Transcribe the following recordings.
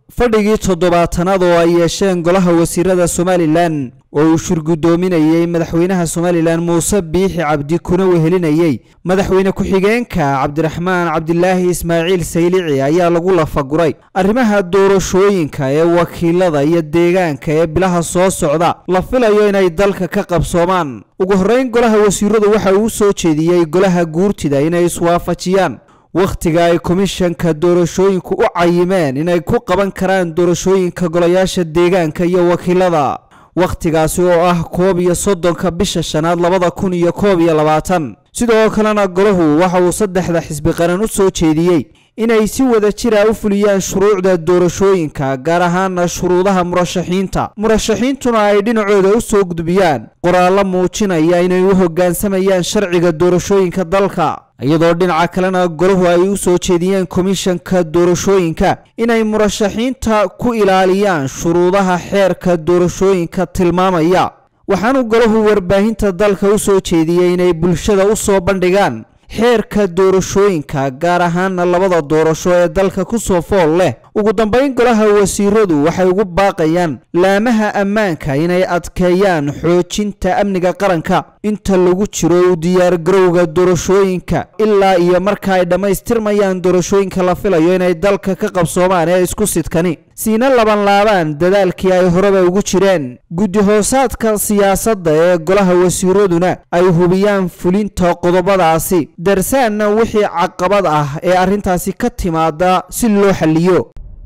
fadhigii toddobaatanaad oo ay yeesheen golaha wasiirada somalilan oo uu shirgudoominayey madaxweynaha somalilan muuse biixi cabdi kuna wehelinayey madaxweyne ku-xigeenka cabdiraxmaan cabdilaahi ismaaciil saylici ayaa lagu lafaguray arrimaha doorashooyinka ee wakiilada iyo deegaanka ee bilaha soo socda la filayo inay dalka ka qabsoomaan ugu horreyn golaha wasiiradu waxa uu soo jeediyey golaha guurtida inay iswaafajiyaan wakhtiga ay komishanka doorashooyinku u cayimeen inay ku qaban karaan doorashooyinka golayaasha deegaanka iyo wakiilada wakhtigaasi oo ah koob iyo soddonka bisha shanaad labada kun iyo koob iyo labaatan sidoo kalena golahu waxa uu saddexda xisbi qaran u soo jeediyey inay si wada jira u fuliyaan shuruucda doorashooyinka gaar ahaana shuruudaha murashaxiinta murashaxiintuna ay dhinacooda u soo gudbiyaan qoraallo muujinaya inay u hoggaansamayaan sharciga doorashooyinka dalka iyadoo dhinaca kalena golahu ay u soo jeediyeen komishanka doorashooyinka inay murashaxiinta ku ilaaliyaan shuruudaha xeerka doorashooyinka tilmaamaya waxaanu golahu warbaahinta dalka u soo jeediyey inay bulshada u soo bandhigaan xeerka doorashooyinka gaar ahaana labada doorasho ee dalka ku soo fool leh ugu dambayn golaha wasiiradu waxay ugu baaqayaan laamaha ammaanka inay adkeeyaan xoojinta amniga qaranka inta lagu jiro u diyaargarowga doorashooyinka ilaa iyo marka ay dhammaystirmayaan doorashooyinka la filayo inay dalka ka qabsoomaan ee isku sidkani siina labanlaabaan dadaalkii ay horeba ugu jireen guddi hoosaadka siyaasadda ee golaha wasiiraduna ay hubiyaan fulinta qodobadaasi darsaanna wixii caqabad ah ee arrintaasi ka timaada si loo xalliyo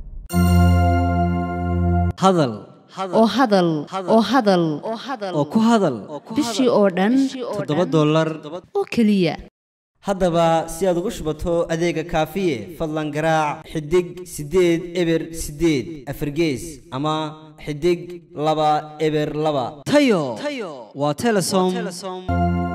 hadal oo hadal oo hadal oo ku hadal bishii oo dhan toddoba dollar oo keliya haddaba si aad ugu shubato adeega kaafiye fadlan garaac xidig siddeed eber siddeed afargees ama xidig laba eber laba tayo waa telesom